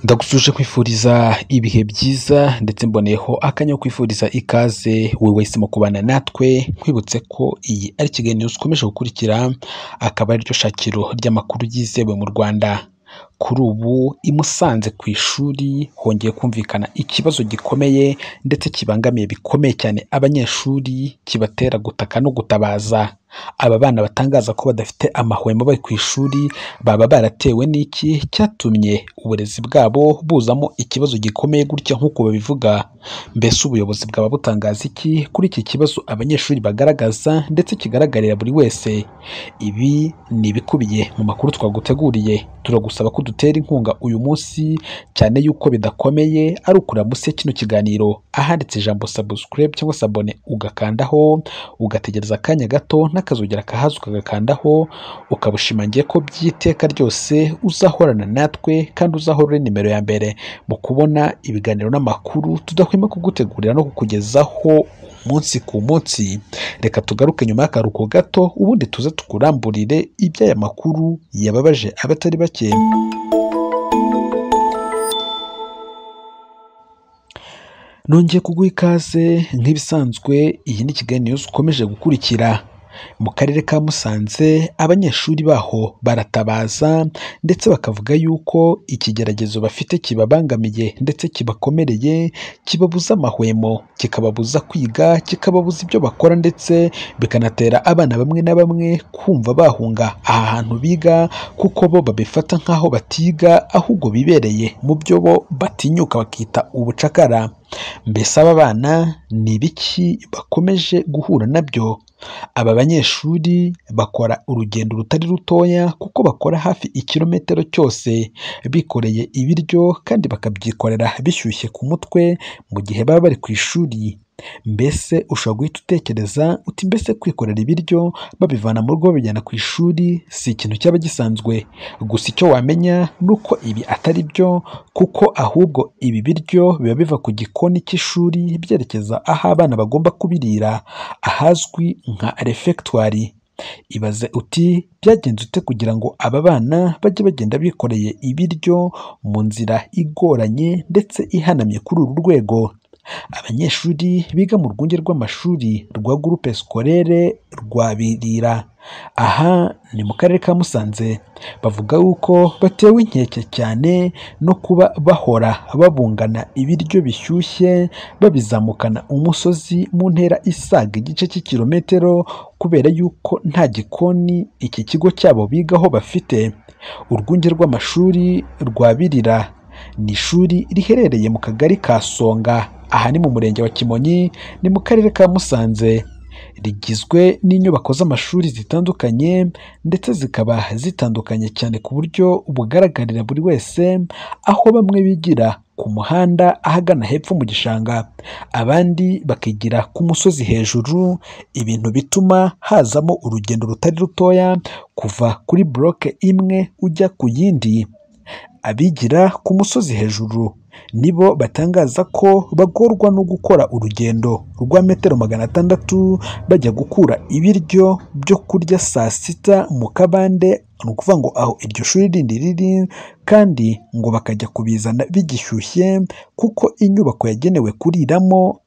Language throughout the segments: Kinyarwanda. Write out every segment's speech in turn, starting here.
ndagusuje kwifuriza ibihe byiza ndetse mboneyeho akanya ko kwifuriza ikaze wowe wahisemo kubana natwe nkwibutse ko iyi ari ikiganiro ukomeje gukurikira akaba ariryo shakiro ry'amakuru yizewe mu Rwanda kuri ubu i Musanze ku ishuri hongeye kumvikana ikibazo gikomeye ndetse kibangamiye bikomeye cyane abanyeshuri kibatera gutaka no gutabaza aba bana batangaza ko badafite amahwemo bari ku ishuri baba baratewe n'iki cyatumye uburezi bwabo buzamo ikibazo gikomeye gutya nk'uko babivuga mbese ubuyobozi bwaba butangaza iki kuri iki kibazo abanyeshuri bagaragaza ndetse kigaragarira buri wese ibi ni ibikubiye mu makuru twaguteguriye turagusaba ko dutera inkunga uyu munsi cyane yuko bidakomeye ari ukura munsi ya kino kiganiro ahanditse ijambo subscribe cyangwa se abone ugakandaho ugategereza akanya gato n'akazogera kahaza ukagakandaho ukaba ushimangiye ko by'iteka ryose uzahorana natwe kandi uzahora uri nimero ya mbere mu kubona ibiganiro n'amakuru tudahwema kugutegurira no kukugezaho umunsi ku munsi reka tugaruke nyuma y'akaruhuko gato ubundi tuze tukuramburire iby'aya makuru yababaje abatari bake nongeye kuguha ikaze nk'ibisanzwe iyi ni kiganiro ukomeje gukurikira mu karere ka Musanze abanyeshuri baho baratabaza ndetse bakavuga yuko ikigeragezo bafite kibabangamiye ndetse kibakomereye kibabuza amahwemo kikababuza kwiga kikababuza ibyo bakora ndetse bikanatera abana bamwe na bamwe kumva bahunga aha hantu biga kuko bo babifata nk'aho batiga ahubwo bibereye mu byo bo batinyuka bakita ubucakara mbese aba bana ni ibiki bakomeje guhura nabyo aba banyeshuri bakora urugendo rutari rutoya kuko bakora hafi ikirometero cyose bikoreye ibiryo kandi bakabyikorera bishyushye ku mutwe mu gihe baba bari ku ishuri mbese ushobora guhita utekereza uti mbese kwikorera ibiryo babivana mu rugo babijyana ku ishuri si ikintu cyaba gisanzwe gusa icyo wamenya ni uko ibi atari byo kuko ahubwo ibi biryo biba biva ku gikoni cy'ishuri byerekeza aho abana bagomba kubirira ahazwi nka refegitwari ibaze uti byagenze ute kugira ngo aba bana bajye bagenda bikoreye ibiryo mu nzira igoranye ndetse ihanamye kuri uru rwego abanyeshuri biga mu rwunge rw'amashuri rwa gurupe sikorere rwa birira aha ni mu karere ka musanze bavuga yuko batewe inkeke cyane no kuba bahora babungana ibiryo bishyushye babizamukana umusozi mu ntera isaga igice cy'ikirometero kubera yuko nta gikoni iki kigo cyabo bigaho bafite urwunge rw'amashuri rwa birira ni ishuri riherereye mu kagari ka songa aha ni mu murenge wa kimonyi ni mu karere ka musanze rigizwe n'inyubako z'amashuri zitandukanye ndetse zikaba zitandukanye cyane ku buryo bugaragarira buri wese aho bamwe bigira ku muhanda ahagana hepfo mu gishanga abandi bakigira ku musozi hejuru ibintu bituma hazamo urugendo rutari rutoya kuva kuri buroke imwe ujya ku yindi abigira ku musozi hejuru nibo batangaza ko bagorwa no gukora urugendo rwa metero magana atandatu bajya gukura ibiryo byo kurya saa sita mu kabande ni ukuvuga ngo aho iryo shuri rindi riri kandi ngo bakajya kubizana bigishyushye kuko inyubako yagenewe kuriramo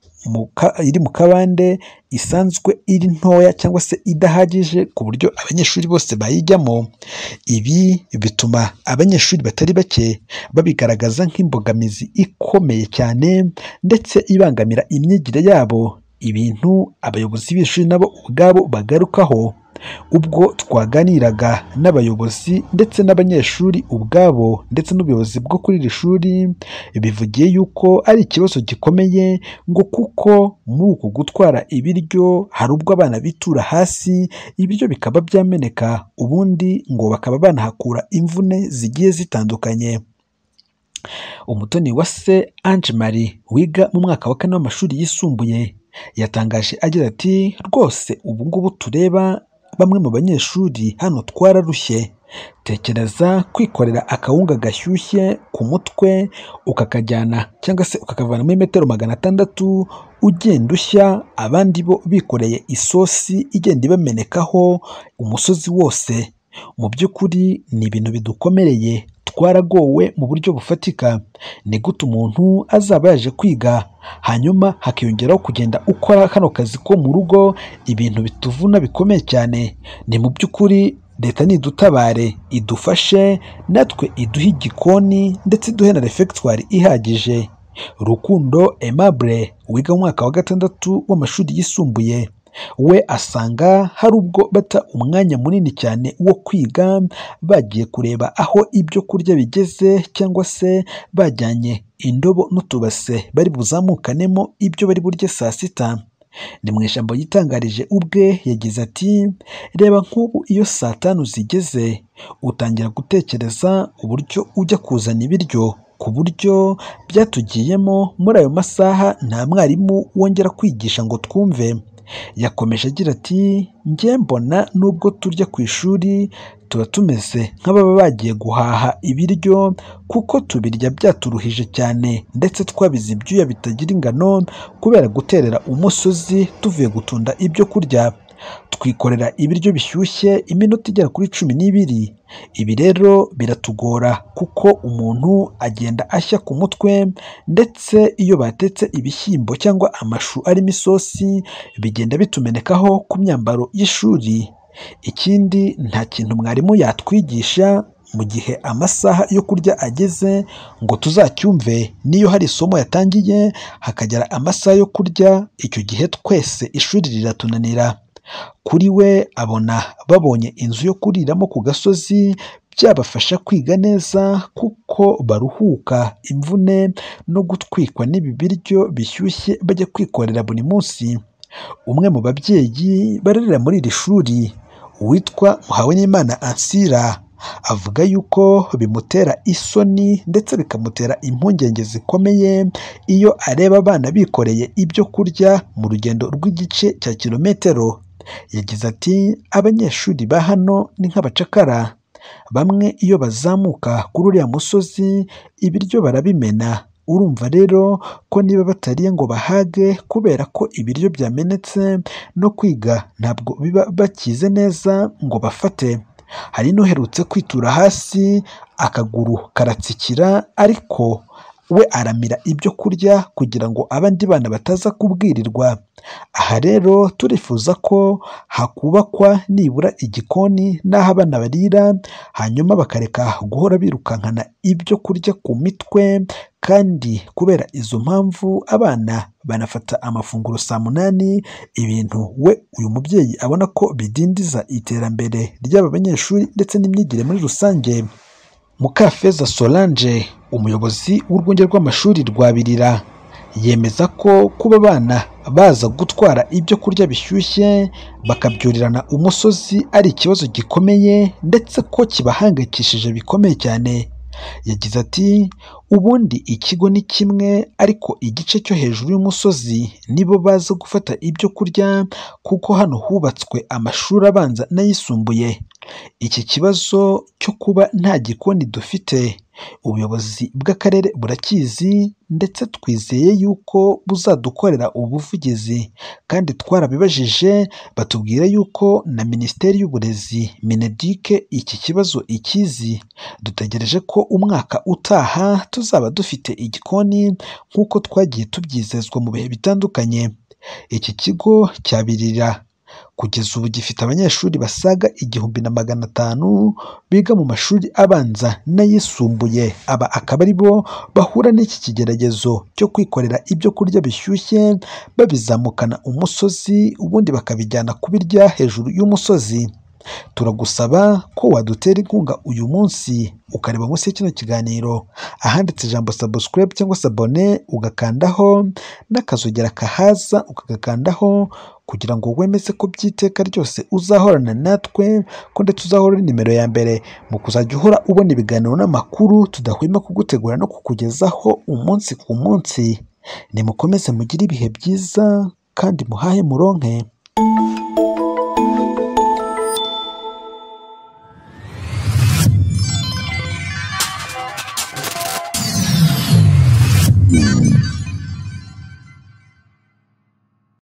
iri mu kabande isanzwe iri ntoya cyangwa se idahagije ku buryo abanyeshuri bose bayijyamo ibi bituma abanyeshuri batari bake babigaragaza nk'imbogamizi ikomeye cyane ndetse ibangamira imyigire yabo ibintu abayobozi b'ishuri nabo ubwabo bagarukaho ubwo twaganiraga n'abayobozi ndetse n'abanyeshuri ubwabo ndetse n'ubuyobozi bwo kuri iri shuri bivugiye yuko ari ikibazo gikomeye ngo kuko muri uku gutwara ibiryo hari ubwo abana bitura hasi ibiryo bikaba byameneka ubundi ngo bakaba banahakura imvune zigiye zitandukanye umutoni wa se Ange Marie wiga mu mwaka wa kane w'amashuri yisumbuye yatangaje agira ati rwose ubu ngubu tureba bamwe mu banyeshuri hano twararushye tekereza kwikorera akawunga gashyushye ku mutwe ukakajyana cyangwa se ukakavana muri metero magana atandatu ugenda ushya abandi bo bikoreye isosi igenda ibamenekaho umusozi wose mu by'ukuri ni ibintu bidukomereye twaragowe mu buryo bufatika ni gute umuntu azaba yaje kwiga hanyuma hakiyongeraho kugenda ukora kano kazi ko mu rugo ibintu bituvuna bikomeye cyane ni mu by'ukuri leta nidutabare idufashe natwe iduhe igikoni ndetse iduhe na refegitwari ihagije rukundo aimable wiga mu mwaka wa gatandatu w'amashuri yisumbuye we asanga hari ubwo bata umwanya munini cyane wo kwiga bagiye kureba aho ibyo kurya bigeze cyangwa se bajyanye indobo n'utubase bari buzamukanemo ibyo bari burye saa sita ni mu ijambo yitangarije ubwe yagize ati reba nk'ubu iyo saa tanu zigeze utangira gutekereza uburyo ujya kuzana ibiryo ku buryo byatugiyemo muri ayo masaha nta mwarimu wongera kwigisha ngo twumve yakomeje agira ati njye mbona nubwo turya ku ishuri tuba tumeze nk'ababa bagiye guhaha ibiryo kuko tubirya byaturuhije cyane ndetse twabize ibyuya bitagira ingano kubera guterera umusozi tuvuye gutunda ibyo kurya twikorera ibiryo bishyushye iminota igera kuri cumi n'ibiri ibi rero biratugora kuko umuntu agenda ashya ku mutwe ndetse iyo batetse ibishyimbo cyangwa amashu arimo isosi bigenda bitumenekaho ku myambaro y'ishuri ikindi nta kintu mwarimu yatwigisha mu gihe amasaha yo kurya ageze ngo tuzacyumve n'iyo hari isomo yatangiye hakagera amasaha yo kurya icyo gihe twese ishuri riratunanira kuri we abona babonye inzu yo kuriramo ku gasozi byabafasha kwiga neza kuko baruhuka imvune no gutwikwa n'ibi biryo bishyushye bajya kwikorera buri munsi umwe mu babyeyi barerera muri iri shuri witwa muhawenimana ansira avuga yuko bimutera isoni ndetse bikamutera impungenge zikomeye iyo areba abana bikoreye ibyo kurya mu rugendo rw'igice cya kilometero yagize ati abanyeshuri ba hano ni nk'abacakara bamwe iyo bazamuka kuri uriya musozi ibiryo barabimena urumva rero ko niba batariye ngo bahage kubera ko ibiryo byamenetse no kwiga ntabwo biba bakize neza ngo bafate hari n'uherutse kwitura hasi akaguru karatsikira ariko we aramira ibyo kurya kugira ngo abandi bana bataza kubwirirwa aha rero turifuza ko hakubakwa nibura igikoni n'aho abana barira hanyuma bakareka guhora birukankana ibyo kurya ku mitwe kandi kubera izo mpamvu abana banafata amafunguro saa munani ibintu we uyu mubyeyi abona ko bidindiza iterambere ry'aba banyeshuri ndetse n'imyigire muri rusange mukafeza solange umuyobozi w'urwunge rw'amashuri rwa birira yemeza ko kuba abana baza gutwara ibyo kurya bishyushye bakabyurirana umusozi ari ikibazo gikomeye ndetse ko kibahangayikishije bikomeye cyane yagize ati ubundi ikigo ni kimwe ariko igice cyo hejuru y'umusozi nibo baza gufata ibyo kurya kuko hano hubatswe amashuri abanza n'ayisumbuye iki kibazo cyo kuba nta gikoni dufite ubuyobozi bw'akarere burakizi ndetse twizeye yuko buzadukorera ubuvugizi kandi twarabibajije batubwira yuko na minisiteri y'uburezi minedike iki kibazo ikizi dutegereje ko umwaka utaha tuzaba dufite igikoni nk'uko twagiye tubyizezwa mu bihe bitandukanye iki kigo cyabirira kugeza ubu gifite abanyeshuri basaga igihumbi na magana atanu biga mu mashuri abanza n'ayisumbuye aba akaba ari bo bahura n'iki kigeragezo cyo kwikorera ibyo kurya bishyushye babizamukana umusozi ubundi bakabijyana kubirya hejuru y'umusozi turagusaba ko wadutera inkunga uyu munsi ukareba munsi ya kino kiganiro ahanditse ijambo sabusikarayibu cyangwa se abone ugakandaho n'akazogera kahaza ukagakandaho kugira ngo wemeze ko by'iteka ryose uzahorana natwe ko ndetse uzahora nimero ya mbere mu kuzajya uhora ubona ibiganiro n'amakuru tudahwema kugutegura no kukugezaho umunsi ku munsi nimukomeze mugire ibihe byiza kandi muhahe muronke